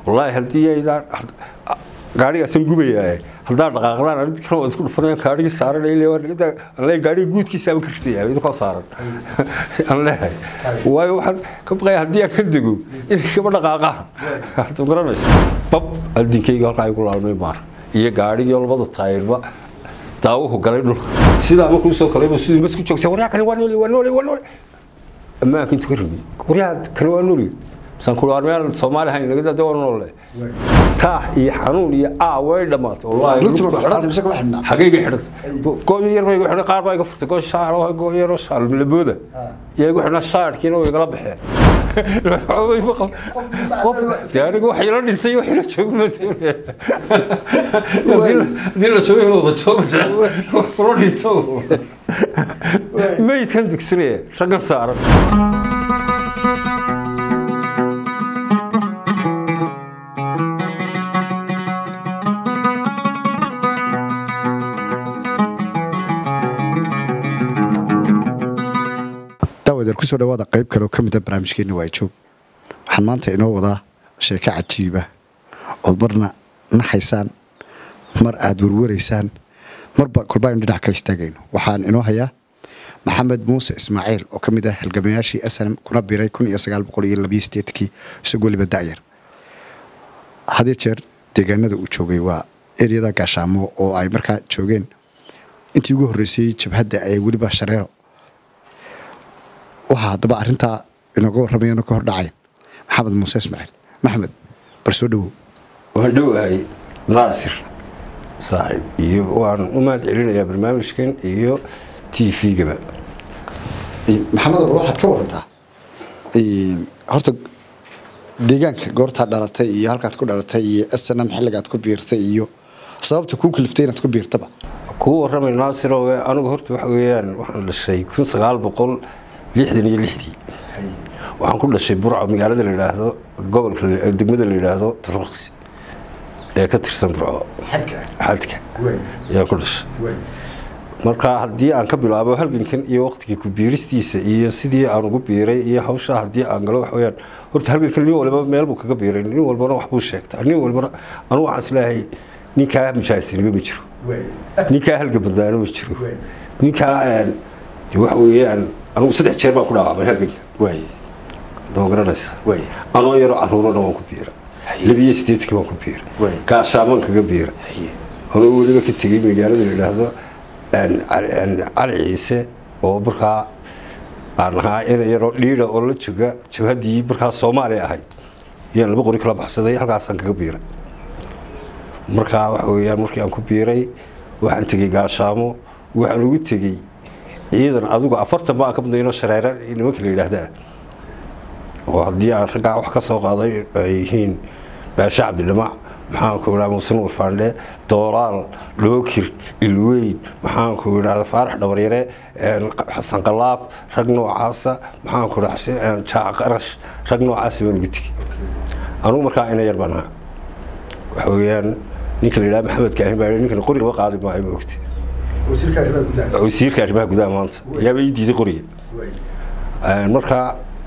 wallaahi haddii aydaan gaadhigaasan gubayaa haddaa dhaqaaqdaan arid kale waa isku dhufanayaan gaadhigii saaran le gaadhigii guudkiisa ama ka ritaya idinkoo saaran aan leehay waayo waxaan ka baqaya haddii aan ka dego inay kaba dhaqaaqaan hadda garanaysa bab aldinkayga halkaa igu laalmay maar iyo gaadhigii labada taayirba daawuhu galay dhulka sidaa markuu soo kalayba siduu masku joogsa waryaa kale waa nooli waa nooli waa nooli ammaanka intuu ka rigi waryaa kale waa nooli san ku armeel Soomaali hayn naga dad waa noole taa iyo xanuun iyo aa way dhamaatay wallahi runtii waa xidhanta mise kama xidhnaa xaqiiqi xidhanta goob yar bay xidhan qaar baa iga furtay goob shaar oo goob yar oo shaar labooda iyo igu xidhan shaarkiina way igala baxeen gaariga wax ila dhintay wax ila joogo ma doonaya hadii la joogo inuu wada joogo kula dhinto meydkan dugsinaya raggan saaran daawadeer kusoo dhawaada qayb kale oo ka mid a barnaamijkeena waa joog waxaan maanta inoo wadaa sheeko cajiiba ood marna naxaysaan mar aada warwaraysaan marba kolbaaynu dhinac ka istaagayno waxaan inoo hayaa maxamed muuse ismaaciil oo ka mid ah halgamayaashii snm kuna biray kun iyo sagaal boqol iyo labiyo sideetkii isagoo weliba da'yar hadiyo jeer deegaanada uu joogay waa eryada gaashaamo oo ay markaa joogeen intii ugu horreysayey jabhadda ay weliba shareero waxaa haddaba arrintaa inaga warramayano ka hor dhacayn maxamed muuse ismaaciil maxamed bal soo dhowow waan dhowahay naasir saaxiib iyo waan u mahad celinayaa barnaamijkan iyo t v-gaba maxamed or waxaad ka warantaa horta deegaanka goortaa dhalatay iyo halkaad ku dhalatay iyo snm xilligaad ku biirtay iyo sababta kuu kaliftay inaad ku biirtaba kuu warramay naasir oo anigu horta waxa weeyaan waxaan dhashay kun sagaal boqol lixdan iyo lixdii waxaan ku dhashay burco magaalada la yidhaahdo gobolka degmada la yidhaahdo taruqsi ee ka tirsan burco xadka ayaan ku dhashay marka haddii aan ka bilaabo halgankan iyo waqtigii ku biiristiisa iyo sidii aan ugu biiray iyo hawshaa haddii aan galo waxa weyaan horta halgankan nin walba meel buu kaga biiray nin walbana wax buu sheegtaa nin walbana anigu waxaan isleeyahay ninkaa mujaahidsanimo ma jiro ninkaa halgan badnaano ma jiro ninkaa waxa weeyaan anigu saddex jeer baan ku dhaawacmay halganka dama garanaysa anoo yaroo caruurana waan ku biira labiyo sideedkii waan ku biira gaashaaman kaga biira anoo weliba ka tegey magaalada la yidhaahdo cali ciise oo markaa aan ahaa ina yaroo dhiida oo la joga jabhaddii markaa soomaaliya ahayd ayaan laba qori kala baxsaday halkaasaan kaga biiray markaa waxa weeyaan markii aan ku biiray waxaan tegey gaashaamo waxaan ugu tegey ciidan adigu afartan baa ka badnayno shareere nimanka la yidhaahdaa oo haddii aan raggaa wax ka soo qaaday ay yihiin baashe cabdidhamac maxaanku idhaha muuse nuur faandhe doolaal dhookir ilweyn maxaanku idhahda faarax dhabaryare xasan qalaab rag noocaasa maxaanku idhaha jaac qarash rag noocaasa baan ugu tegey anugu markaa ina yar baan ahaa waxa weeyaan ninka la yidhaha maxamed kaahin baa ninkan qori lama qaadi maayo ma ogti wasiirka arrimaha gudaha maanta yaaba ii diiday qoriga markaa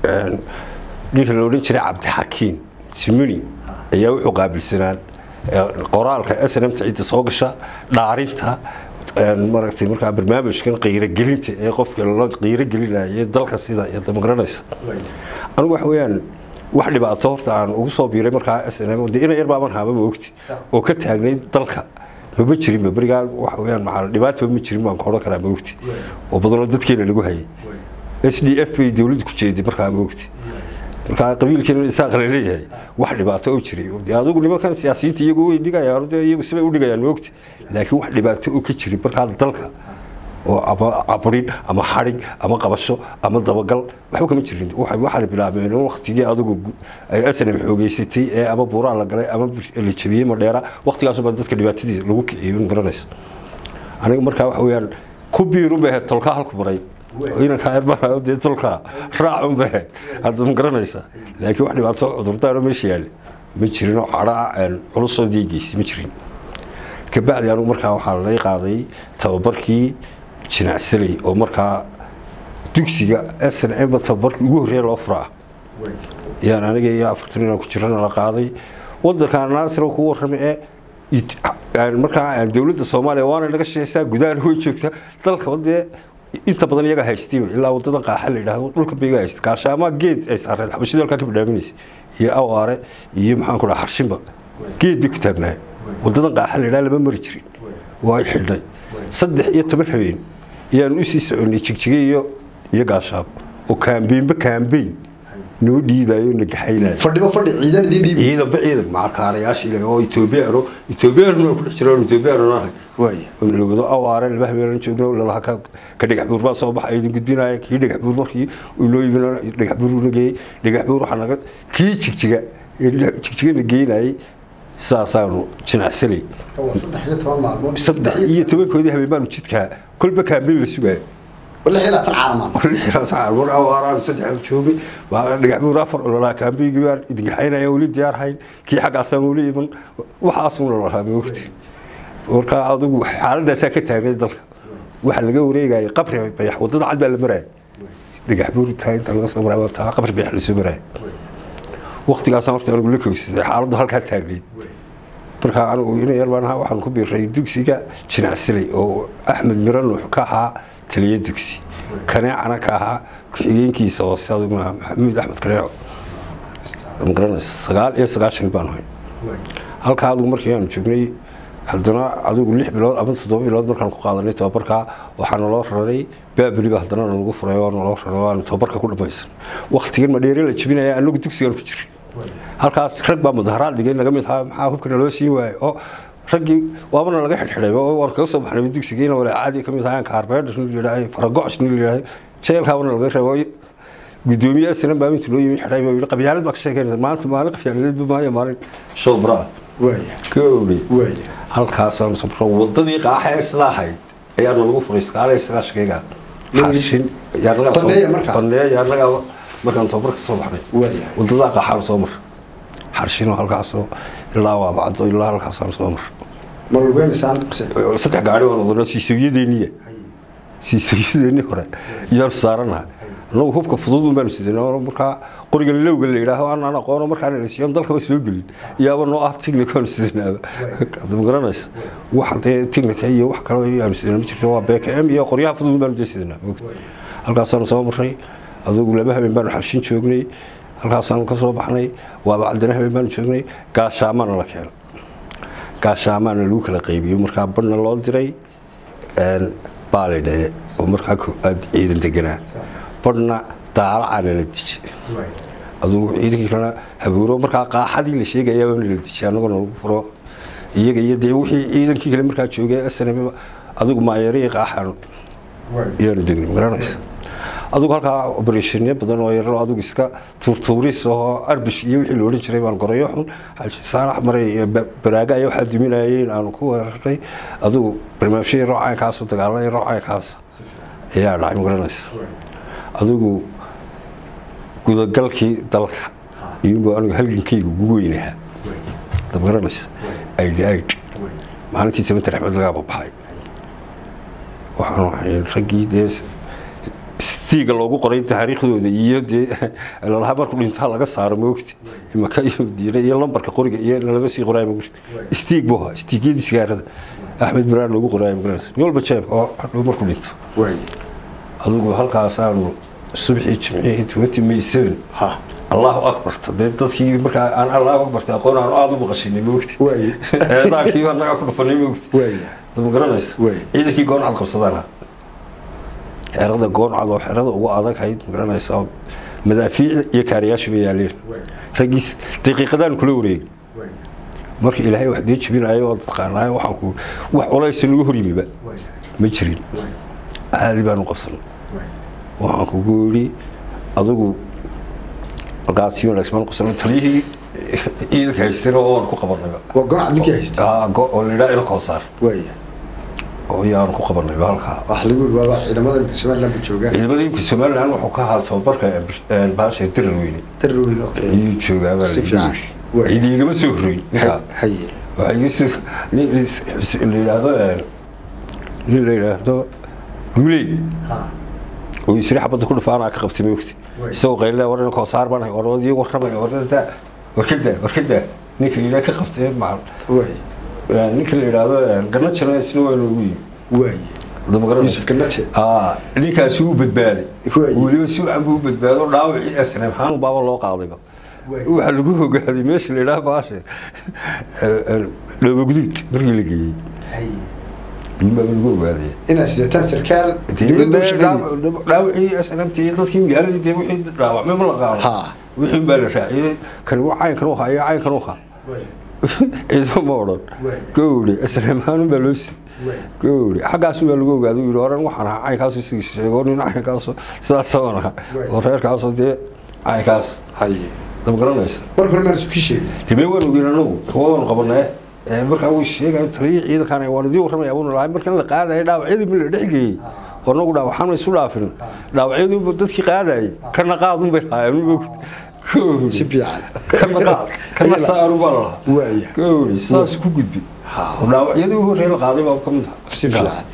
ninka la odhan jiray cabdixakiin simuni ayaa wuxuu qaabilsanaan qoraalka snmta cidda soo gasha dhaarinta maaragtay markaa barnaamijkan qiirogelinta ee qofka la qiirogelinaya dalka sida iyo damagaranaysa anigu waxa weeyaan wax dhibaato horta aan ugu soo biiray markaa snm de ina yar baaban haaba ma ogti oo ka taagnayd dalka mama jirinba berigaa waxa weyaan maaa dhibaataba ma jirin baan ka odhan karaa maogti oo badanoo dadkeena lagu hayay s d f bay dowladdu ku jeeday markaa maogti markaa qabiilkeena isaaq la leeyahay wax dhibaato oo jiray adigu nimankan siyaasiyiinta iyagu way dhigayaan iyagu sibay u dhigayaan maogti laakiin wax dhibaato oo ka jiray markaa dalka oo ama cabrin ama xadhig ama qabasho ama dabagal waxba kama jirin waxaana bilaabeen waktigii adigu ay snm xoogeysatay ee ama buuraa la galay ama la jabiyey madheera waktigaasuba dadka dhibaatadiisa lagu kiciyey in garanaysa aniga markaa waxa weyaan ku biirun bay ahayd tolkaa halku maray inankaa ermarayo dee tolkaa raacun bay ahayd hadda ma garanaysa laakiin wax dhibaato cudurdaaro meesha yaale ma jirin oo cadhaa culusoo diigeysay ma jirin kabacdi anigu markaa waxaa lay qaaday tababarkii jinacsaley oo markaa dugsiga snm tababarkii ugu horreeya loo furaa yaan aniga iyo afartan inaan ku jirana la qaaday wadanka naasir ku warramay ee it- aan markaa aan dowladda soomaaliya waana naga shaqeysaa gudaha way joogtaa dalka wadee inta badan iyaga haystayba ilaa wadada qaaxa la yidhaahdo dhulka bayga haysta gaashaamaa geed ay saareen xabashida halkaa ka bidhaaminaysa iyo awaare iyo maxaan ku dhaha xarshinba geed bay ku taagnaayeen wadadan qaaxa la yidhaha lama mari jirin waa ay xidhnay saddex iyo toban habeen ayaan usii soconay jigjige iyo iyo gaashaabo oo kaambeynba kaambeyn noo dhiibayo na gaxaynayo fadhiba fadhi ciidan idiin dhiibi ciidanba ciidan macalkaarayaasha ilaga oo etoobiyano etoobiyanu ku dhex jiraan etoobiyanu nahay waaya oo nalawado awaare laba habeenan joogno lalaha ka ka dhagax buur baa soo baxay idin gudbinaya kii dhagax buur markii uu noo yimid dhagax buur una geeyey dhagax buur waxaa naga kii jigjiga ee dhinac jigjiga na geynayay saasaanu jinacsanay waa saddex iyo toban maalmood saddex iyo tobankoodii habeen baanu jidkaa kolba kaambeyn la sugaya lix iyo labaatan caalamaan war awaaraan saddex joogay waa dhagax buur afar ololaa kaambeygii baan idin gaxaynaya weli diyaar hayn kii xaggaasaan weli iman waxaasuu lalahaa moogti marka adigu xaaladaasaa ka taagnay dalka waxa laga wareegaya qabri bayax wadada cad baa la maraya dhagax buur taa inta laga soo maraya taa qabri bayax lasoo maraya waqtigaasaan horta anigu la kowsaday xaaladdu halkaa taagnayd marka anigu ina yar baan ahaa waxaan ku biiray dugsiga jinacsilay oo axmed miro nuux ka ahaa taliye dugsi kaneecana ka ahaa ku-xigeenkiisa hoose adigu maaha maxamuud axmed kaneeco magaranaysa sagaal iyo sagaashan baan ahay halkaa adigu markii aanu joognay haddana adigu lix bilood ama toddoba bilood markaan ku qaadanay tababarkaa waxaa naloo raray baabeliba haddana nalagu furay oo naloo raray waanu tababarka ku dhamaysan waktigan madheere la jebinaya anagu dugsigaan ku jiray halkaas rag baa mudaharaad dhigay naga mid ahaa maxaa hubka naloo siin waaye oo raggii waabana laga xidhxidhay oo waan kaga soo baxnay dugsigiina wala caadi ka mid ahaan kaarbeedhar nin layidhaahay faragocs nin layidhaahay jeelkaabana laga reebo gudoomiye sinan baa inta loo yimi xidhay baa yidhi qabyaalad baa ka sheekeynaysa maanta maalin qabyaaladeedba maayo maalin show braa waaya ka owley waaya halkaasaan sabro wadadii qaaxa ee sidaa ahayd ayaana lagu furay sagaal iyo sagaashankayga xarshin Bandeeya markaa? bandeeya yaanaga markaan tababarka soo baxnay waaya wadadaa qaaxaan soo mar xarshinoo halkaasoo ilaa waabacdo ilaa halkaasaan soo mar ma lugeynaysan saddex gaari waan wadano siisoyadeeniya siisoyadeeni hore iyaanu saaranaha anagu hubka fudud un baanu sidana markaa qoriga lowga la yidhaaho aanaan aqoono markaan elisiyon dalkaba soo gelin iyaaba noo ah tignicaanu sidanaaba ma garanaysa wax dee tignica iyo wax kale aanu sidana ma jirto waa bkm iyo qoryaha fudud un baanu dee sidanaa moogta halkaasaanu soo maray adugu laba habeen baanu xarshin joognay halkaasaanu ka soo baxnay waaba cadana habeen baanu joognay gaashaamana la keenay gaashaamaana lagu kala qaybiyo markaa badhna loo diray baalidhaye oo markaa aad ciidan deganaa badhna daalacaana la dije adugu ciidankii kalena habuuro markaa qaaxadii la sheegayaaba nala dije annagoo nagu furo iyaga iyo dee wixii ciidankii kale markaa joogay snm adigu maayarii qaaxaanu iyaanu degnay magaranaysa adugu halkaa obereshonyo badan oo yararo adigu iska tuurtuuris oo arbish iyo wixii la odhan jiray baan gorayo xun xaaji saalax maray iyo baraaga ayaa waxaa duminayeen aanu ku weeraray adigu barnaamijyadii roocaankaasoo dagaaladii roocaankaas ayaa dhacay magaranaysa adigu gudagalkii dalka iyuunbuu anigu halgankayga ugu weynahaa dab garanaysa aidhi aid maalintii sabantar axmed lagaaba baxay waxaanu ahay raggii dee stiiga loogu qoray taariikhdooda iyo dee lalahaa markuu dhintaa laga saaro moogta imaka iyo madiine iyo lambarka qoriga iyo laga sii qoraay moogta stiig buu ahaa stiigyadii sigaarada axmed biraan loogu qoraay magaranaysa nin walba jeebka oo hadhow markuu dhinto adigu halkaasaanu subxii jimcihii twenty may seven ha allahu akbarta dee dadkii markaa aan allahu akbarta aqoon aanu aada u maqashinay moogti Waaye. eedaankii annagaa ku dhufanay moogti waaya ma garanaysa Waaye. ciidankii gooncad qabsadaan xerada gooncad oo xerada ugu adag hayd ma garanaysa oo madaafiic iyo kaariyaasha bay yaaleen raggiis daqiiqadaan kula wareegin marka ilaahay wax dee jebinayo oo taqaanaayo waxaan ku wax culaysa nagu hor yimiba ma jirin caadi baanu qabsanay waxaan kugu yidhi adigu markaasi wanaagsan baan qabsanay taliyihii ciidanka haystayna oo waan ku qabanayba waa gonac ninkii haysta Aa, go- oo la yidhaha ina koosaar waaya oo yaanu ku qabanayba halkaa wax lagu yiri waaba ciidamada imika somaliland ba joogaan ciidamada imka somaliland wuxuu ka ahaa tababarka baasha dirar weyne darar weyn okay ayuu joogaa baa Si fiican. Waay. cidi igama soo horreyn ninkaa haye waxaa iga soo nin is- is- la yidhaahdo nin la yidhaahdo guuleyd ha oo isri xabadda ku dhufaanaa ka qabtay moogti Waay. isagoo qaylile war koosaar baan hay warwadii warramay warada warkada warkada ninka la yidhaha ka qabtee macal waay ninka la yidhaahdo garna jira isna waa noogu yimi waay hadda ma garanaysa yuusuf ganaje aa ninkaasi uu badbaaday Waay. weliba si wacan buu u badbaado dhaawacii asnam xaanu baaba loo qaadayba Waay. waxaa lagu ogaaday meesha la yidhaha baashe dhoobogduud markii la geeyey baaba lagu ogaaday inaad sidataan sarkaal dowladda u shaqeynaya dhaawacii asnamta iyo dadkii magaaladii dee wixii dhaawacmay ma la qaado Ha. wixii baa la raaciyey kan waa caynkan u haya caynkan u ha ciidamo ma odhan Waay. gowri asnamaanun baa loo siiyey Waay. gowri xaggaasu baa lagu ogaaday uu yidhi oran waxaan ahaa caynkaasu isigi sheego nin caynkaasu sidaasaan ahaa Waay. oo reerkaasu dee caynkaas haye dama garanaysa marka hore maan isu kii sheegay dibee waan ogeyn anagu waanu qabanee Ee, markaa uu sheegayo taliyii ciidankan waan idii warramaya buuna lahay markan la qaadaya dhaawacyadii ma la dhex geeyey oo anagu dhaawaxaan ma isu dhaafin dhaawacyadii dadkii qaadayay kana qaadun bay lahaayeen mogta gowri si fiican kana qaad kana saaru baa la lahaa waaya gowri saas ku gudbi Ha. oo dhaawacyadii u horreeyay la qaaday baa ka mid ah si fiican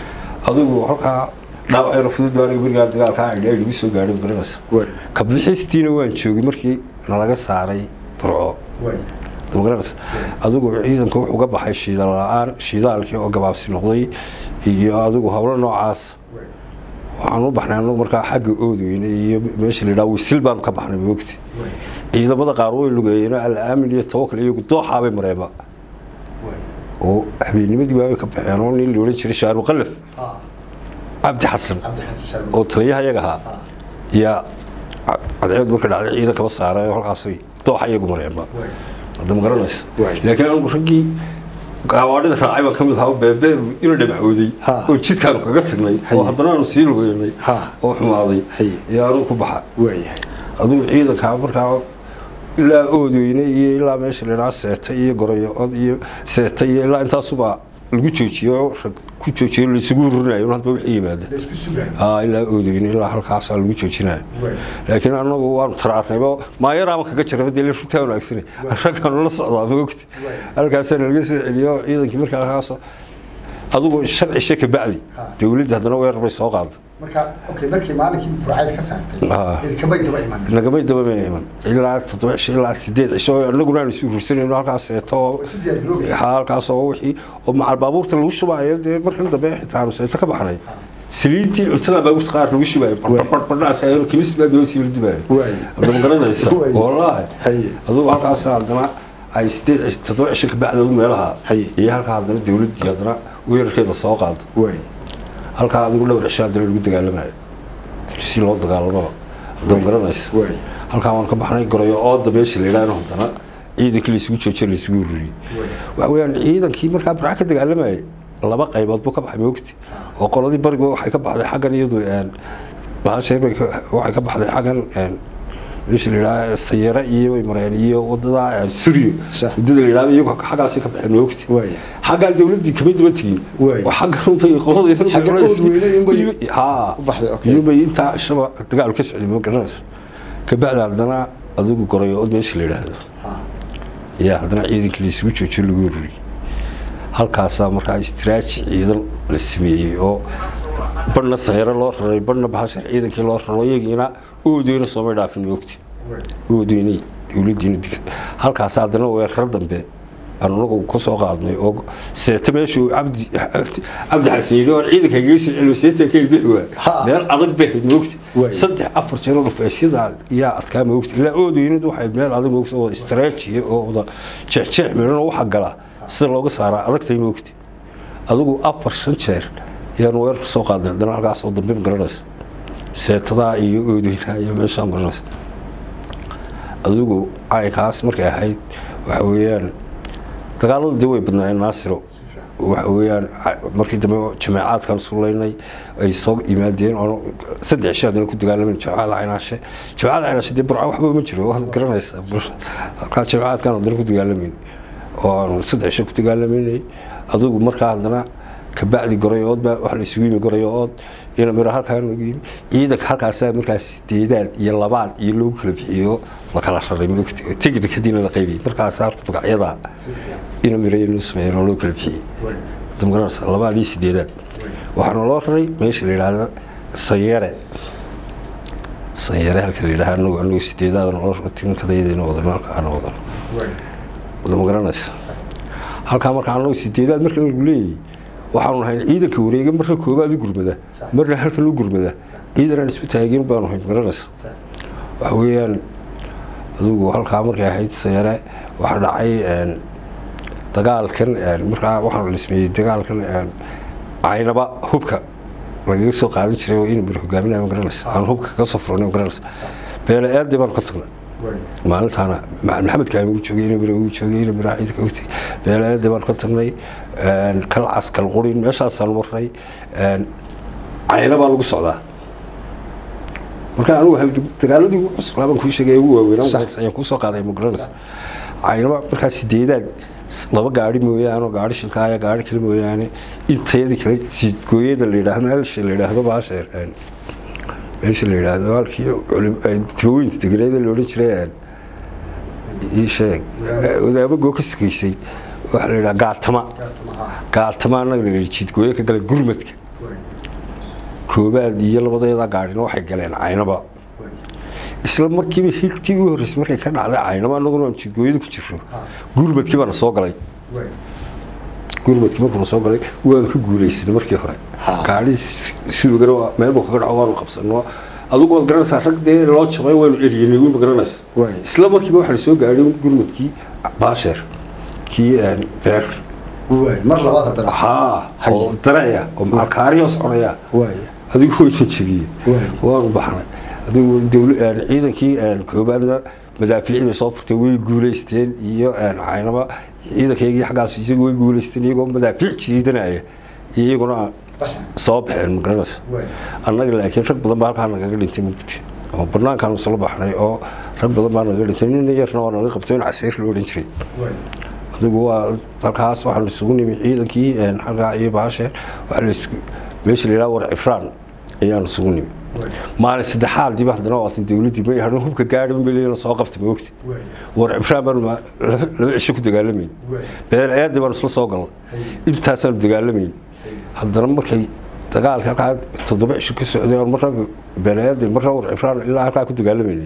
adigu halkaa dhaawacyada fudud baan berigaa dagaalkaa idhaa igu soo gaadhay garanaysa waay kabixistiina waan joogay markii nalaga saaray burco waay damagaranaysa adigu ciidanka wuxuu ga baxay shiidaal la-aan shiidaalkii oo gabaabsi noqday iyo adigu howlo noocaas waay waxaan u baxnay anagu markaa xagga oodweyne iyo meesha la yidhaha wisil baan ka baxnay moogti waay ciidamada qaar way lugeeyeen al-aamin iyo tawakal iyo dooxaabay mareenba waay oo habeennimadii waabay ka baxeen oo nin la odhan jiray shaaru qalaf ha cabdi xasan cabdi xasan sharma oo taliyaha iyaga ahaa ha yaa cadceed marka dhacday ciidan kaba saaray oo halkaasay dooxa iyagu mareenba waay hadda ma garanaysa Waay. laakiin anigu raggii gaawaadhida raacay baan ka mid ahaa beebeer ina dhabacooday Ha. oo jidkaanu kaga tagnay Haye. oo haddana aanu sii lugeynay Ha. oo xumaaday Haye. iyo anugu ku baxa waaya adigu ciidankaa markaa ilaa oodweyne iyo ilaa meesha la idhaha seeta iyo gorayo-od iyo seeta iyo ilaa intaasuba lagu joojiyo rag ku joojiyo laysugu ururinayo hadba wixii yimaada la isku sugayo aa ilaa oodweyne ilaa halkaasaa lagu joojinayo waay laakiin anagu waanu taraarnaybo maayaraama kaga jira dee la rugtaa wanaagsane raggaanu la socdaa maogti Waay. halkaasaa nalaga soo celiyo ciidankii markaa halkaasoo adigu sharci she ka bacdi Ha. dowladda haddana weerar bay soo qaada marka okay markii maalinkii burcayda ka saartay Ah. idinkamay daba iman nagamay daba ma iman ilaa toddoba cisho ilaa sideed cisho anaguna aan isu hursanayno halkaas seeto oo isu diyaar garoobeysa halkaas oo wixii oo macal baabuurta lagu shubaayo dee markan dambe xitaa aanu seeto ka baxnay saliintii cuntada baabuurta qaar lagu shubaayo barbarbardhaas kimis baa doo sii la dubaayo waay hadda ma garanaysa Waay. wallaahi haye adugu halkaas haddana ay sideed cisho toddoba cisho ka bacdi adigu meelaha Haye. iyo halkaa haddana dowladdii haddana weerarkeeda soo qaada waay halkaa adigu dhowr cisho haddana lagu dagaalamayo si loo dagaalamaba hadda ma garanaysa waay halkaa waan ka baxnay gorayo ooda meesha la yidhaahno haddana ciidankii laysugu joojiyo laysugu ururiyey waxa weeyaan ciidankii markaa burca ka dagaalamayay laba qaybood buu ka baxay moogti oo qoladii barigu waxay ka baxday xaggan iyadu bahashay bay ka- waxay ka baxday xaggan een, meesha la yidhaha sayare iyo bay mareen iyo wadada suriyo Sax. wadada la yidhahdo iyagu xaggaasay ka baxeen moogti waay xaggaan dowladdii kama daba tegin Waay. oo xaggan unbay qolada Xaggan Oodweyne unbay haa u baxday, okay. iyubay intaa shaba dagaal ka socday ma garanaysa kabacdi haddana adigu gorayo od meesha la yidhaahdo ha ayaa haddana ciidankii laysugu joojiyo lagu ururiyey halkaasaa markaa istiraaji ciidan la sameeyey oo badhna sayro loo raray badhna bahashar ciidankii loo raro iyagiina oodweyne soomay dhaafin moogti waay oodweyney dowladdiina dig halkaas haddana weerar dambe aan anagu ka soo qaadnay oo seeta meeshuu cabdi cabdi xasan yidhi oo ciidanka kaga soo celiyo seeta ka bixi waa Ha. meel adag bay ahayd moogti Waay. saddex afar jeer oo dhufaysyada yaa adkaa moogti ilaa oodweynadu waxay meel adag moogti oo istaraatijiya oo wada jeexjeex midhan oo waxa gala sida looga saaraa adagtay moogti adigu afar shan jeer ayaan weerar soo qaadnay haddana halkaas oo dambe ma garanaysa seetadaa iyo oodweynaha iyo meeshaa maranaysa adigu caynkaas markay ahayd waxa weeyaan dagaaladu dee way badnaayeen naasiro waxa weeyaan ca- markii dambe jameecaadkan sulaynay ay soo yimaadeen oo saddex cisho haddana ku dagaalamen jameecada caynaashe jameecada caynaashe dee burca waxba ma jiro waad garanaysaa halkaa jameecaadkan haddana ku dagaalameyn oo aanu saddex cisho ku dagaalameynay adigu markaa haddana kabacdi gorayood baa waxa la isugu yimi gorayood ina miro halkaa lagu yimi ciidanka halkaasaa markaas sideedaad iyo labaan iyo lagu kala bixiyo la kala raray moogti oo technicadiina la qaybiyey markaas horta magacyada ina miro inuu sameeyeen oo loo kala bixiyey waay damgaranaysa labaadii sideedaad waxaana loo raray meesha la yidhaahdo sanyare sanyare halka la yidhaha anagu anagu sideedaadana loo raray tinkadayadayna wadano halka aana wadano waay wada ma garanaysa halkaa marka anagu sideedaad marka lagu leeyahay waxaanu nahay ciidanka wareega marna koobaad u gurmada marna halkan u gurmada ciidan aan isku taagin baanu nahay ma garanaysa waxa weeyaan adigu halkaa markay ahayd sayare waxaa dhacay dagaalkan markaa waxaa la dhismeeyey dagaalkan caynaba hubka lagaga soo qaadan jiray oo inamir hogaaminaya ma garanaysa aan hubka kaga soo furnay ma garanaysa beele eedii baanu ka tagnay maalintaana maxamed kaami uu joogay inamir uu joogay inamir ciidanka ogtay beele eedii baanu ka tagnay kalcas kalqurin meeshaasaanu marnay caynabaa lagu socdaa marka anigu dagaaladii ugu cuslaa baan kuu sheegay ugu waaweynaa ayaan kuu soo qaaday ma garanaysa caynaba markaa sideedaad laba gaari mooyaane gaari shilkaaya gaari kale mooyaane intayadii kale siidgooyada la yidhaahdo meesha la yidhaahdo baasheer meesha la yidhaahdo halkii tibaweynta deganeeda la odhan jiray ii sheeg wadaamo goo ka sugaysay waxaa la yidhaha gaatama gaatama annaga la yidhi jiidgooye ka galay gurmadka koobaad iyo labadeeda gaarina waxay galeen caynaba isla markiiba higtii u horreysay markay ka dhacday caynaba annaguna aan jidgooyada ku jirno gurmadkii baana soo galay gurmadkii markuuna soo galay waanu ka guulaysanay markii hore gaari suugana meel buu kaga dhaco waanu qabsano adugu waad garanaysaa rag dee loo jabay waanu eryanay wiima garanaysa isla markiiba waxaa soo gaadhay gurmadkii baasheer kii beer mar labaad haddana haa oo dareeya oo maalkaarihoo soconaya adigu wayna jebiyeen waanu baxnay adigu ciidankii koobaadna madaafiicii bay soo furtay way guulaysteen iyo caynaba ciidankaygii xaggaas isagu way guulaysteen iyagoo madaafiic jiidanaya iyaguna soo baxeen magaranaysa annaga laakiin rag badan baa halkaa nagaga dhintay mugdi oo banaankaanu isla baxnay oo rag badan baa nagaga dhintay nin yarna waa naga qabtay in caseyr la odhan jiray adigu waa halkaas waxaan isugu nimi ciidankii xaggaa iyo baasheer waxaa meesha la yidhaha war cifraan ayaan isugu nimi maalin saddexaadiiba haddana waatan dowladdii may hadhan hubka gaadhi maleena soo qabta ma ogti war cifraan baanu laba cisho ku dagaalamayn beel eedii baanu isla soo galnay intaasaanu dagaalamayn haddana markay dagaalka halkaa toddoba cisho ka socday oo marna beeleedii marna war cifraan ilaa halkaa ku dagaalamaynay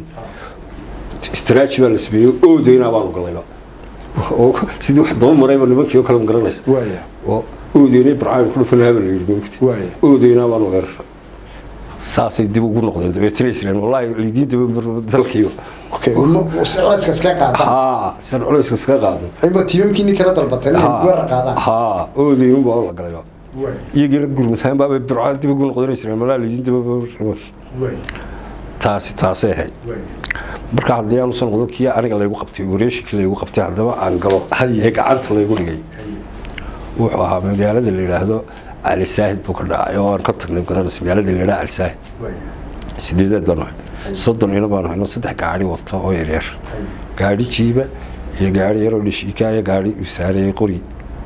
istraaji baa la sameeyey oodaynaa baanu galayba oo sidii wax daba marayba nimankii oo kale ma garanaysa oo oodeynay barcaan ku dhufanaha baa la yidhi moogti oodeynaa baanu weerara saasay dib ugu noqdeen dabeetana islaan wallaahi lidiin daba dalkiiba culayska iska qaada haa san culayska iska qaadno ayba tiimamkiini kala dalbatay inay weerar qaadaan haa oodeynun baa la galayba iyagiina gurmataan baabay barcaan dib ugu noqdeen islaan wallaahi lidiin daba nimankii taasi taasay ahayd marka haddii aanu soo noqdo kii aniga laygu qabtay wareeshikii laygu qabtay haddaba aan galo ee gacanta laygu dhigay wuxuu ahaa magaalada la yidhaahdo cali saahid buu ka dhacay oo aan ka tagnay garanaysa magaalada la yidhaha cali saahid sideedaad baan nahay soddon ina baan hayno saddex gaari wata oo yaryar gaari jiiba iyo gaari yaroo dhishiika iyo gaari uu saarayay qori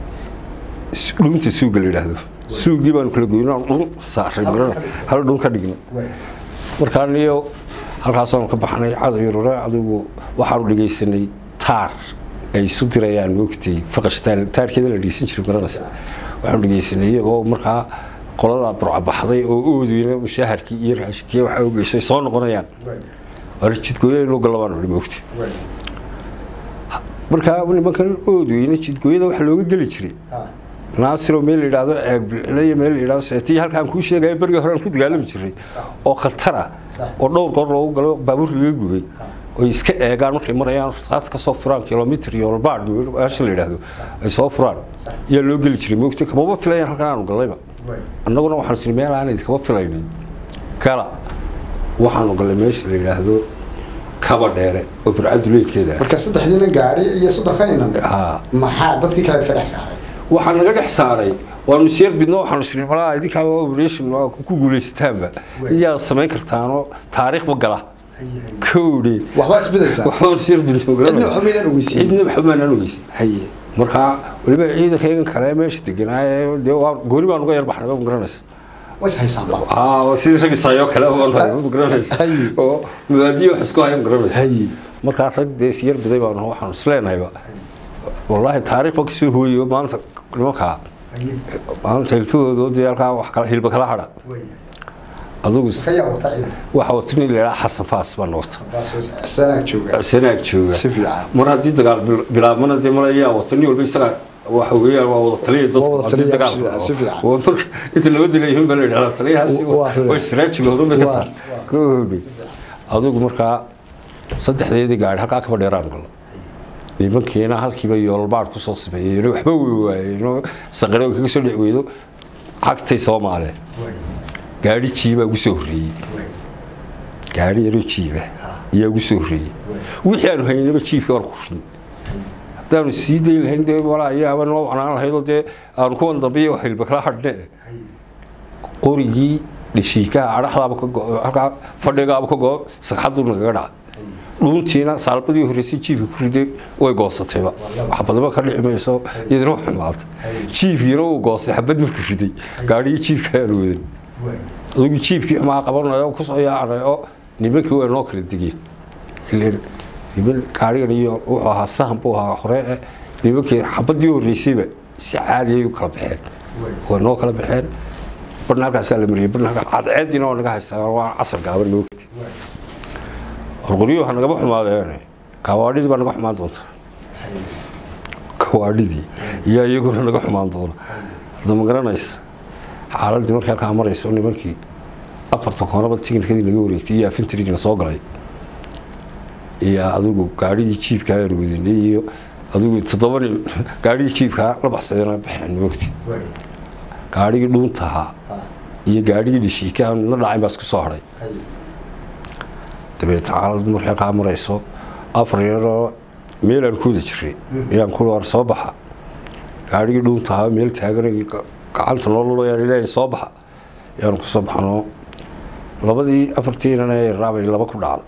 dhunta suuga la yidhaahdo suugii baanu kala goyno dhun saaray marana hal dhun ka dhigno markaan iyo halkaasaanu ka baxnay cadow yarore adigu waxaanu dhegaysanay taar ay isu dirayaan moogtay faqash taarkeeda la dhegeysan jiray garanaysa waxaanu dhegeysanay iyagoo markaa qolada burcabaxday oo oodeyna mushaharkii iyo raashinkii waxa ogeysay soo noqonayaan waana jidgooyo inuu galabaan odhi moogtay markaa nimankan oodeyna jidgooyada waxa looga geli jiray naasiro meel la yidhaahdo ceebley meel la yidhahdo seetiyi halkaan kuu sheegaya berigii hore aan ku dagaalami jiray oo khatar ah oo dhowr goor loogu galo baabuur laga gubay oy iska eegaan markay marayaan rasaas ka soo furaan kilomitr iyo olbaad meesha la yidhaahdo ay soo furaan ayaa loo geli jiray moogtay kamaba filayaan halkan aanu gallayba annaguna waxaanu siri meel aan idinkama filaynin gala waxaanu gallay meesha la yidhaahdo kaba dheere oo burcaduleedkeeda marka saddexdiina gaari iyo soddonkanina maxaa dadkii kale ka dhex saaray waxaa naga dhex saaray waanu isyar bidno waxaanu siri malaa idinkaaba operation ku guulaysataanba iyaa samayn kartaanoo taariikhba gala kowdhi waxbaa isbedaysaa waxbaan isyar bidno cidna waxba maydaan ogeysin cidna waxba maanaan ogeysin haye markaa weliba ciidankaygan kale meesha deganaaye dee waa gooni baan uga yar baxnay ma garanaysa was haysaanba aa sidii rag isayoo kale baan ma garanaysa oo mubaadiyo wax isku haya ma garanaysa haye markaa rag dee isyar biday baan waxaanu isleenahayba wallaahi taariikh baan kasoo hooyey maanta nimankaa maanta hilfahooda dee halkaa wax kala hilba kala hadha adugu kayaa wata ciidan waxa wata nin la yidhaha xasan faas baa noota sanaag jooga sanaag jooga si fiican mar haddii dagaal bil- bilaabmana dee mal ayaa wata nin walba isaga waxa weeyaan waa wada taliya dadku Waa wada haddii taliya, dagaal si fiican, si fiican. waa marka inta loo dilayihin baa la yidhahdaa taliyahaasi Waa- waa- waa israajigooda ma ka waa- tahay ka hodhay adigu markaa saddexdeedii gaari halkaa kaba dheeraan galo nimankiina halkiiba yoolbaad kusoo sameeyeen waxba wey waayeen saqare kaga soo dhic weydo cagtay soomaale gaari jiibaa ugu soo horreeyey gaari yaroo jiiba ayaa ugu soo horreeyey wixii aanu haynaba jiibkii waan kurin haddaanu sii dayi lahayn dee walaa ayaaba noo wacnaan lahaydoo dee aanu kuwan dambiya hilba kala hadhne qorigii dhishiikaha adhaxdaaba ka go halkaa fadhigaaba ka go sagxaduu nagaga dhaca dhuuntiina saalbadii horreysay jiibka ku riday way goosatayba xabadaba ka dhici mayso iyadana wax xumaatay jiibkiina uu goostay xabad markuu riday gaadhigii jiibka aanu wadan adigu jiibkii xumaa qabanayo oo kusoo yaacnay oo nimankii way noo kala degeen ileen niman gaarigan iyo wuxuu ahaa sahan buu ahaa hore eh, nimankii xabadii horreysayba si caadi ay u kala baxeen way noo kala baxeen barna halkaasaa la mariyey barna halkaa cadceediina waa naga haystaa waa casar gaaban moogti qorqoryo waxaa nagaba xumaadeen kawaadhidii baa naga xumaan doonta kawaadhidii iyo iyaguna naga xumaan doona hadda ma garanaysa xaaladii markay halkaa marayso nimankii afarta koonaba tikinkadii laga wareegtay iyo afintrigina soo galay iyo adigu gaadhigii jiibka aan wadinay iyo adigu toddoba nin gaadhigii jiibkaa la baxsadeen baxeen moogti gaadhigii dhuunta ahaa iyo gaadhigii dhishiika aan midna dhacayn baa isku soo hadhay dabeetna xaalad markay halkaa marayso afar yaroo meelaan ku wada jiray ayaan ku war soo baxa gaadhigii dhuunta ahaa meel taaganay gacanta noo lulayaan ilaahay soo baxa ayaanu ku soo baxnoo labadii afartiinana ee raabay laba ku dhacda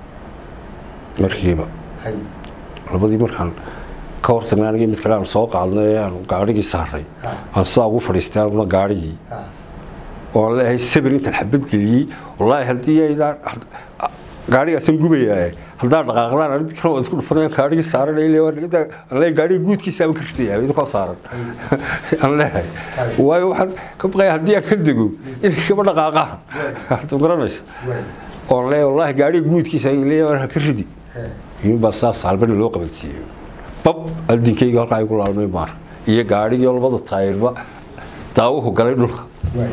markiiba labadii markaan ka hortagnay anigii mid kale aan soo qaadnay ee aan gaadhigii saaray aan sidaa ugu fadhiistay anuna gaadhigii oo aan leeyahay sabir intaan xabad geliyey wallaahi haddii aydaan gaadhigaasan gubayaa haddaan dhaqaaqdaan arid kale waa isku dhufanayaan gaadhigii saaran ay leeyahay aan leeyahay gaadhigii guudkiisa aan ka ritaya idinkoo saaran aan leeyahay waayo waxaan ka baqaya haddii aan ka dego inay kaba dhaqaaqaan hadda garanaysa oo aan leeyahay wallaahi gaadhigii guudkiisa ay leeyahay aan ka ridi iyuunbaa sidaas saalbana loo qabansiiyey bab adinkayga halkaa igu laalmay maar iyo gaadhigii labada taayirba daawuhu galay dhulka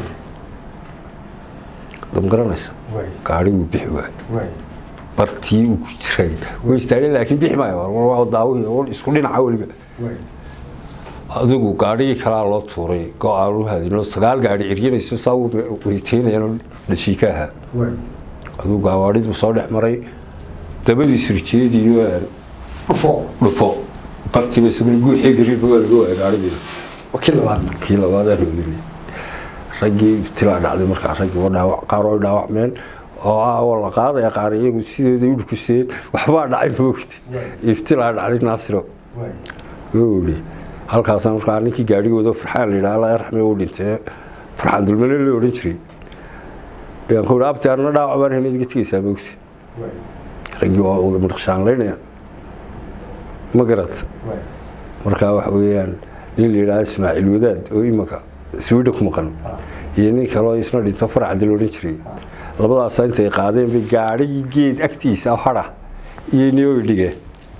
ma garanaysa gaadhiguu bixi waay bartii uu ku jiray way istaageen laakiin bixi maayo daawuhii isku dhinaca weliba adigu gaadhigii kalaa loo tuuray go-aan u hadino sagaal gaadhi eryanayso saa weyteynayaan dhashiika ahaa adigu gawaadhiduu soo dhex maray dabadiis rijeediyo dhufo bartiiba isaguna guuxii gariirba waa laga waaya gaadhigiina wakii labaadna kii labaadaan oodinay raggii ibtilaa dhacday markaa raggii waa dhaawac qaar oo dhaawacmeen oo ah oo la qaadaya qaar iyagu sidooda u dhukuseen waxbaa dhacay moogti ibtilaa dhacday naasiro wuli halkaasaan markaa ninkii gaadhigooda farxaan la yidhaha alla yarxame uu dhintee farxaan dulmane la odhan jiray ayaan ku yidhi abti anna dhaawac baan helay iga tegaysaa moogti raggii waa wada madhaqshaanlaynaya ma garata markaa waxa weeyaan nin la yidhaha ismaaciil wadaad oo imanka swida ku maqan iyo nin kaloo isna dhinto farcadi la odhan jiray labadaasa intay qaadeen bay gaadhigii geed agtiisa hadha iyo niyoy dhigeen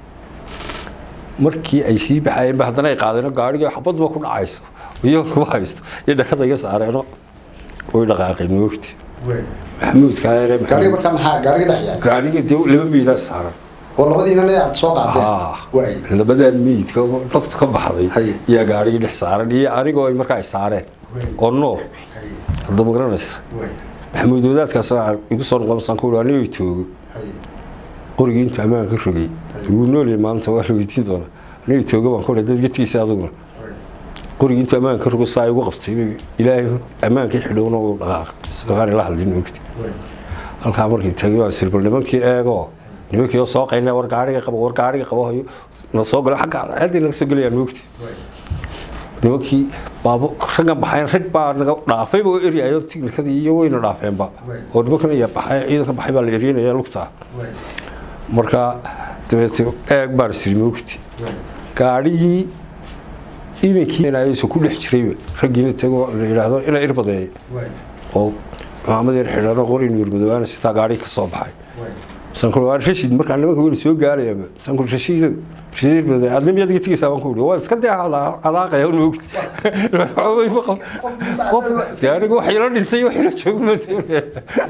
markii ay sii baxayeen ba haddana ay qaadeen gaadhigii xabadba ku dhacayso iyo kuma haysto iyo dhakada iga saareeno way dhaqaaqeen moogti maxamuud kaayare gaariga markaa maxaa gaariga dhex yaal gaadhiga dee laba miidaa saaran oo labadiinana aad soo qaadeen Ah, waay labadan miidka oo nafta ka baxday Hay. iyo gaadhigii dhex saaran iyo anigoo ay markaa ay saareen oo nool hadda ma garanaysa maxamuud wadaadkaas waxaa igu soo noqonaysan ku anigo toogo qorigii intuu ammaan ka rogay wuu noolyahay maanta waa la weydiin doonaa anigo toogo baan ku dad gedkiisa aduguna qorigii intuu ammaan ka rogo saa igu qabtay bay ilaahay ammaankii xidhowna uu dhaqaaqay isaqaan ila hadlin ogti halkaa markii tagay waan sirbal nimankii eego nimankii oo soo qaynay war gaariga qabo war gaariga qabo hayo na soo galo xagga cadceeddii naga soo gelayaan moogti nimankii baabo raggan baxayn rag baa naga dhaafayba oo eryayo tiknikadii iyo wayna dhaafeenba oo nimankan iya baxay ciidanka baxay baa la eryanaya lugtaa marka dabeete eeg baan siri moogti gaadhigii inankii aysu ku dhex jirayba raggiina tago la yidhaahdo ina irbadeey oo maamadeer xidhano qori nuurmadoobaana sitaa gaadhii ka soo baxay sankul waa rashid markaa nimanka weli soo gaaraya sankul rashiid rashiid baday adna miyaad iga tegaysaa baan ku yidhi waa iska dee adaaqaya un ogti qof dee aniga wax ila dhintay wax ila joogo ma doonaya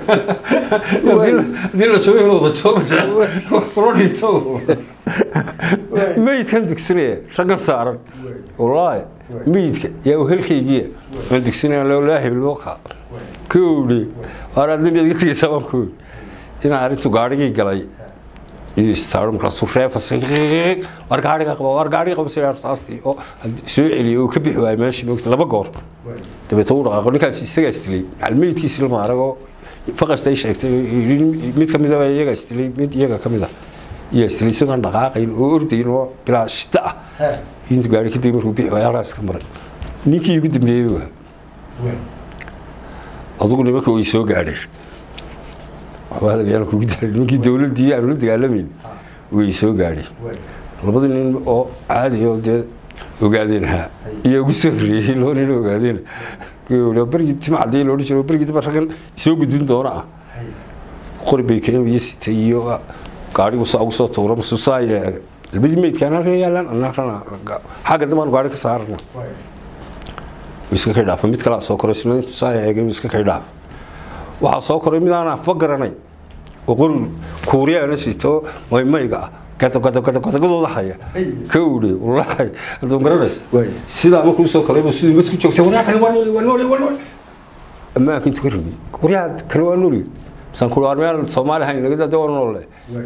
haddii la joogo inuu wada joogo kula dhinto meydkan dugsinaya raggan saaran wallaahi meydka yaa uhelkaygiya aan dugsinaya laa hibilboka ka owdhe waar adna miyaad iga tegaysaa baan ku yidhi inaan arrintu gaadhigii galay iyo istaaro markaasuu reefasay war gaadhiga qaba war gaadhiga qaba sidaa artaastii oo soo celiyay oo ka bixi waayay meeshii moogta laba goor dabeetna uu dhaqaaqo ninkaas isagaa istilay macalmeydkiisii lama aragoo faqasta ay sheegtay mid ka mid a iyaga istilay mid iyaga ka mid a iyaa istilay isagoon dhaqaaqayn oo ordayn oo bilaa shita ah intuu gaadhi kadib markuu bixi waayay halkaas ka maray ninkii ugu dambeeyey waa adugu nimanka way soo gaadheen nimankii dowladii aanu la dagaalamayn way soo gaadheen labadii nin oo caadi oo dee ogaadeen ahaa iyo ugu soo horreeyey laba nin oo ogaadeen bergii tima cadii loodhan jiro bergii daba raggan soo gudbin doona ah qori bay keenaya sitay iyo gaadhigu saa ugu soo tuura masuusaa yeega labadii meydkaan halkan yaalaan annagana xagga dambaan gaadhi ka saarana iska kay dhaafa mid kalaa soo koray sina intuu saa eegay iska kay dhaafa waxaa soo koray mid aan afba garanay oo qori kuuriyaana sito maymayga ah gadagadagadooda haya ka udhe wallaahi haduu garanaysa sidaa markuu soo koray sidii masku joogsa waryaa kale waa nooli waa nooli waa nooli ammaanka intuu ka ribay waryaa kale waa nooli misaan ku waar meel soomaali hayn naga dada waa noole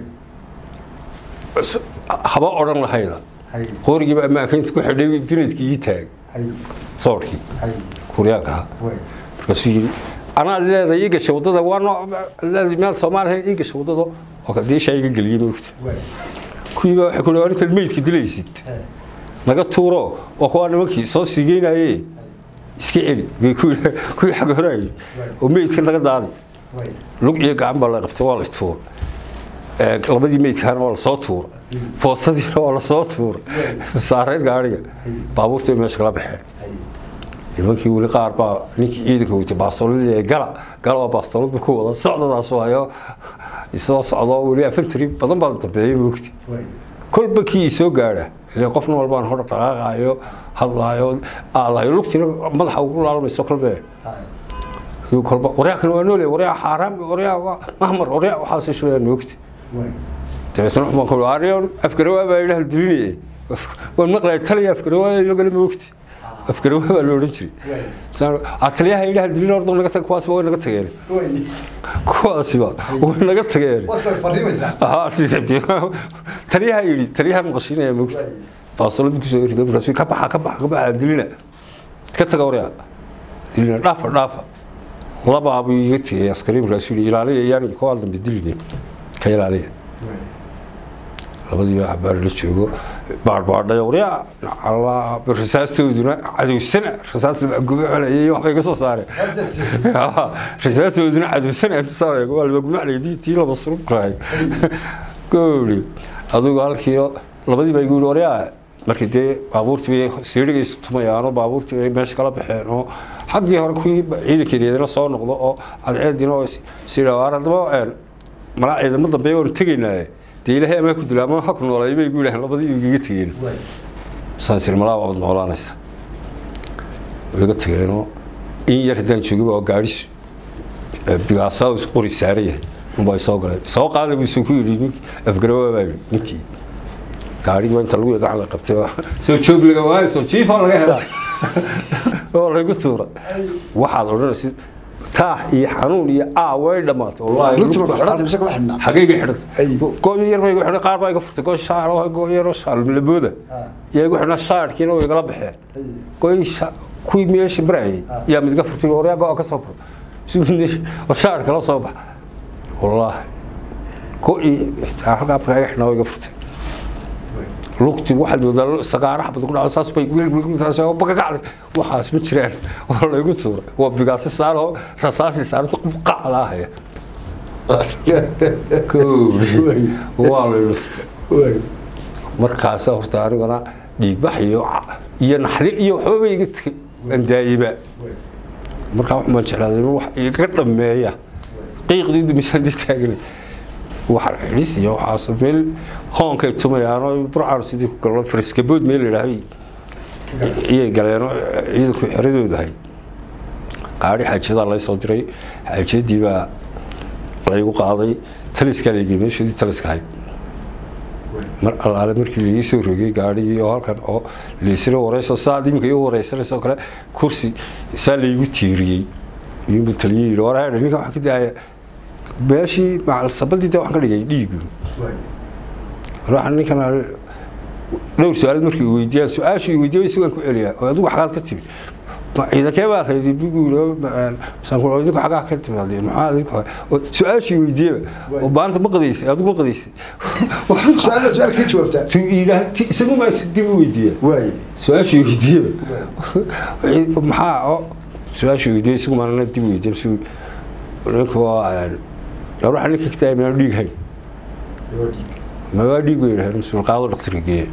haba odhan lahayda qorigiiba ammaanka intuu ku xidhay binadkii ii taag soorkii kuuriyaanka ahaa markaasuu yidhi anaa leedahay ii gashay waddada waa noo meel soomaaliya ii gashay waddada oo kadiishaa iga geliyey moogta kuwiiba waxay ku dhawaad intaad meydka dilaysid naga tuuro oo kuwaa nimankii soo siigeynaye iska celi bay kuwii xag horaayey oo meydka naga daaday lug iyo gacan baa la qabtay waa la tuura labadii meydkaana waa lasoo tuura foosadiina waa lasoo tuura saareed gaadhiga baabuurta meesha kala baxeen nimankii weli qaar baa ninkii ciidanka weytay baastoolad gala gala waa baastoolad ku wada socdadaas waayo isoo socdo weli afantari badan baa dambeeyay moogti kolba kii soo gaadha ile qofna walbaan hor dhaqaaqaayo hadlaayo aalayo lugtina madaxa ugu laalmayso kolbe kolba waryaa kan waa noole waryaa xaaraam waryaa waa mahmar waryaa waxaas shulaya moogti dabeetna waxbaan ku ariyo afgarawaa baa idhaha dilinaye waan maqlaya taliya afgarawaa lagala moogti afgarawaa baa la odhan jiray ataliyaha idhaha dilin ordo naga tag kuwaasiba way naga tageen kuwaasiba way naga tageen taliyaha yidhi taliyaha maqashiinaya moogta baasolad kusoo rido markaas ka baxa ka baxa ka baxa dilina ka taga waryaa dilina dhaafa dhaafa labaabuu iga tegay askari markaasuu yidhi ilaaliya yaani kuwaa dambe diline ka ilaaliya labadii baa cabaar la joogo baadhbaadhayo waryaa allah rasaastooduna cadowsana rasaas labagumacelayay waxbay ka soo saareen rasaastooduna cadowsana intu saareego waa labagumacelayay tii laba surubkahay gooli adugu halkii labadii baa igu yidhi waryaa markii dee baabuurtii bay siirigaysu tumayaanoo baabuurtii bay meesha kala baxeen oo xaggii hore kuwii ciidankeedina soo noqdo oo cadceedina oo sidha waar haddaba malaa ciidamo dambe waanu tegaynaaye dee ilaahay amaa ku dila ama ha ku noolay bay gu yidhaaheen labadii igaga tegeen saasir malaa waabad noolaanaysa way iga tageenoo in yar haddaan joogaba oo gaadhis bigaasaa qori saaran yahay unbaa soo galay soo qaada buu isu ku yidhi nink afgarawaa baa yidhi ninkii gaadhigi inta lagu gacan la qabtay soo joog laga waayo soo jiifa laga hela oo laygu tuura waxaad odhanaysa taax iyo xanuun iyo aa way dhammaatay xagayga xidhan gooyo yar bay igu xidhan qaar baa iga furtay gooy shaar gooy yaroo shaar labooda yaa igu xidhnaa shaarkiina way igala baxeen gooy kuwii meesha marayay yaa mid iga furtay waryaa go ka soo fur shaar kala soo bax wallaahi gooy halkaa afka iga xidhnaa way iga furtay lugti waxaad moodaa sagaara xabad ku dhaco saas bay bagagacday waxaas ma jiraan waa laygu tuuray waa bigaasi saaroo rasaasi saarto qacda ahaya waa lay dhuftay markaasa horta anigana dhiigbax iyo iyo naxdin iyo waxba ba iga tegay andaayiba markaa wax maan jeclaaday inuu wax iga dhameeya qiiqdii dumisaan dee taaganay wax xidhis iyo waxaas meel hoonkay tumayaanoo burcaan sidii ku galno fariskabood meel ladhaahay iyay galeen oo ciidanku xeradooda ahay qaadhi xaajadaa lay soo diray xaajadii baa laygu qaaday taliskaa laygey meeshoodii taliska ahayd mar allaale markii laii soo rogay gaadhigii oo halkan oo laysira wareyso saad iminka iu wareysanaysa oo kale kursi saa laygu tiiriyey iyuunbu taliyey yidhi war ninka waxaan ka daaya meeshii macalsabadii de waxaan ka dhigay dhiigu waxaan ninkan dhowr su-aalood markii uu weydiiyaan su-aashii weydiiyay isagaan ku celiyaa oo adigu xagaad ka timi ciidankee baa haydi bigu idinku xagaa ka timaadeen maxaa idinku su-aashii weydiiyaba oo baanta ma qadaysay adigu ma qadaysay su-aal su-aal ka jawaabtaa tu yidhaah isagu maa dib u weydiiya waaye su-aashii weydiiyaba maxaa oo su-aashii weydiiyay isagu maana dib u weydiiya msu ninku waa waxa ninka ka tahay maan dhiig hayn mawaa dhiig bay yidhahdeen masuul qaado dhakhtarka geeya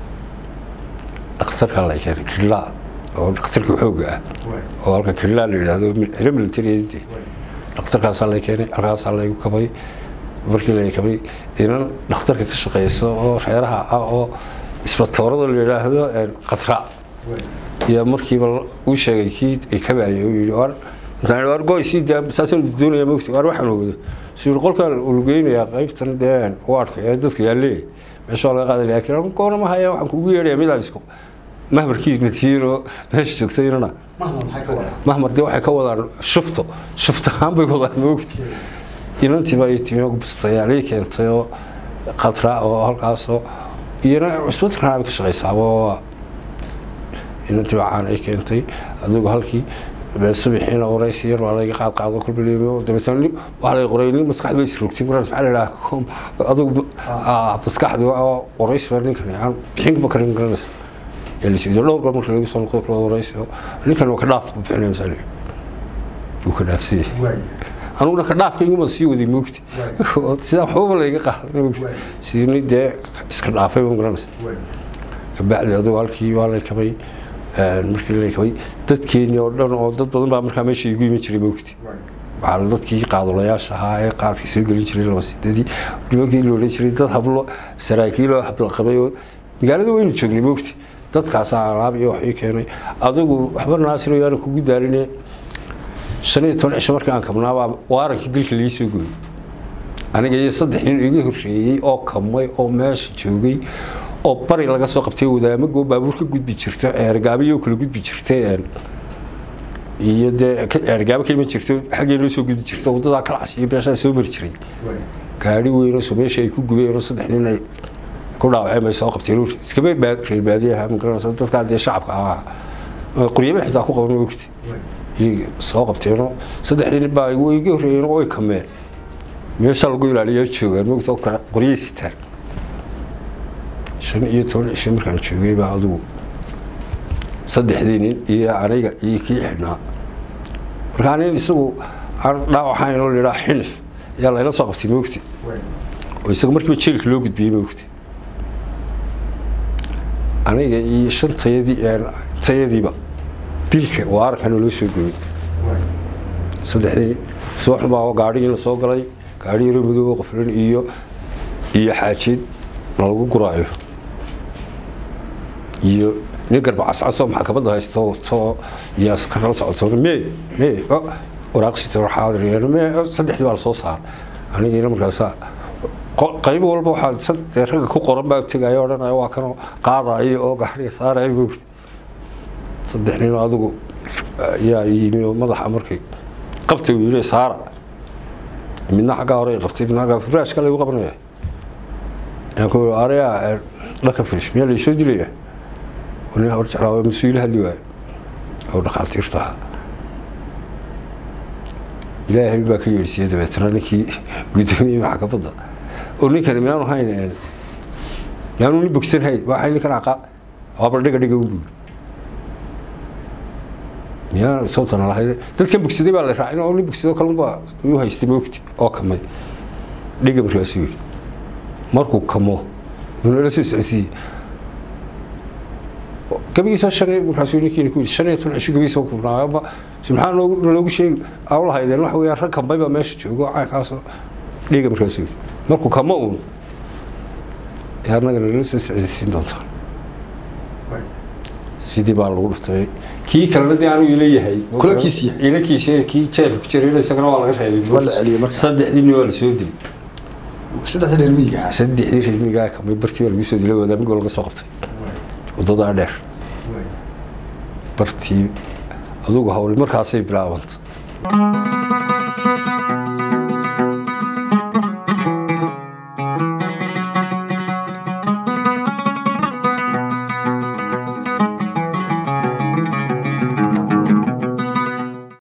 dhakhtarka la keenay killaa oo dhakhtarka xoogga ah oo halka killaa la yidhaahdo xilo militariyeedii dhakhtarkaasaa lay keenay halkaasaa laygu kabay markii lay kabay inan dhakhtarka ka shaqeyso oo reeraha ah oo isbatoorada la yidhaahdo qatra iyo markiiba uu sheegay kii ay kabaayay uu yidhi war markaan war goy sii daa saasaan doonaya mogti war waxaan wada suu qolkan ulgeynayaa qaybtan dee waadhka ee dadka yaalee meesha laga qaaday laakiin goona ma haya waxaan kugu yeedhaya midaan isku mahmarkii natiiro meesha joogtay inana mahmar dee waxay ka wadaan shufto shuft ahaan bay wadaan mogti inantiiba ay timi bustayaalii keentay oo qatra oo halkaasoo iyana cusbadkan bay ka shaqaysaaba inantii caan ay keentay adigu halkii subaxiina waraysi yar waa layga qaad qaado kulbaleemo dabeetana waxaa lay qoray nin maskaxda bay isrogtay markaas maxaa la yidhaha adigu maskaxda oo waraysi baa ninkan aan bixinba karin garanaysa ee la siido dhowr goor marka lagu soo noqdo kula waraysi oo ninkan waa ka dhaaf buu bixinaya masaa la wuu ka dhaafsiyey anuguna ka dhaafkayguma sii waday moogti sidaa waxbaba layga qaaday moogti sidii dee iska dhaafay baan garanaysa kabacdi adigu halkii waa lay kabay markii la kabay dadkeenii oo dhan oo dad badan baa markaa meesha igu iman jiray moogti waxaa dadkii qaadulayaasha ahaa ee qaadkii soo gelin jiray laba sidadii nimankii la odhan jiray dad hablo saraakiiloo habla qabay oo magaalada waynu joognay moogti dadkaasaa alaab iyo waxii keenay adigu waxba naasiro yaana kugu daaline shan iyo toban cisho markii aan kabnaabaa waarankii dilka lii soo gooyey aniga iyo saddex nin iga horreeyey oo kamay oo meesha joogay oo bari laga soo qabtay wadaamagoo baabuur ka gudbi jirta ceergaabayoo kala gudbi jirtay iyo dee ceergaabo ka iman jirto xaggee loo soo gudbi jirta wadadaa kalacas iyo meeshaa soo mari jiray gaari weyn oo meesha ay ku gubeen oo saddex nin ay ku dhaawaceen bay soo qabteen iskaba reer baadiyaha ma garanaysa dadkaa dee shacabka ahaa quryaba xitaa ku qaban ogti iyay soo qabteenoo saddexdii nin baa way iga horreeyeen oo way kameen meesha lagu ilaaliyaa joogaan mogta oo kale qoryay sitaan shan iyo toban cisho markaan joogay baa adigu saddexdii nin iyo aniga iyo kii xidhnaa markaa nin isagu aan dhaawaxayn oo layidhaha xinif ayaa layla soo qabtay moogti oo isaga markiiba jeelka loo gudbiyey moogti aniga iyo shan tayadii tayadiiba dilka waarkana loo soo gooyey saddexdii subaxun baa gaadhigii la soo galay gaadhi yaroo madoobo qoflan iyo iyo xaajid lagu guraayo iyo nin garba cascasoo maxkamadda haysto to iyo askarla socoto me me waraaqsita xaadir me saddexdii baa la soo saar anigiina markaasa qayb walba waxaa dee ragga ku qoran baa tegaya odhanaya waa kanoo qaadayo oo gaadhiga saaraya moogti saddex nin adigu yaa yimi oo madaxa markay qabtay uu yidhi saara midna xaggaa hore qabtay midna xaggaa furaashka lagu qabanaya yaan ku arayaa dhanka firish miyaa laysoo dilaya nin hor jeclaa waa mas-uul hadli waayo oo dhakhaatiirta ahaa ilaahay baa ka yeedhsiiyey dabeetana ninkii guddoomiyey maxkamadda oo ninkani miyaanu hayn miyaanu nin bogsan hayn waxay ninkan aqa waaba dhiga dhiga un buuri miyaa sawtana lahayd dadkan bogsaday baa la raacin oo nin bogsado kalunbaa uu haystay moogti oo kamay dhiga markaasuu yidhi markuu kamo inuu ila soo socodsiiyey gabigiisoo shan markaasuu ninkiina ku yidhi shan iyo toban cisho gabigiisoo kubnaayaba maxaa noogu naloogu sheegi awla haydeen waxa weeyaan rag kambay baa meesha joogo caynkaasoo dhiiga markaasuu yidhi markuu kama uun ee annaga nala soo socodsiin doontaa sidii baa lagu dhuftay kii kalena dee anuu ila yahay Kulankiisii? ilakiisa kii jeelka ku jiray isagana waa laga reebay Waa la celiyey marka. saddexdii nin waa la soo dilay saddexda reer miyiga ah saddexdii reermigaa kamay bartii waa lagu soo dilay wadaamigoo laga soo qabtay wadadaa dheer bartii adugu hawli markaasay bilaabanta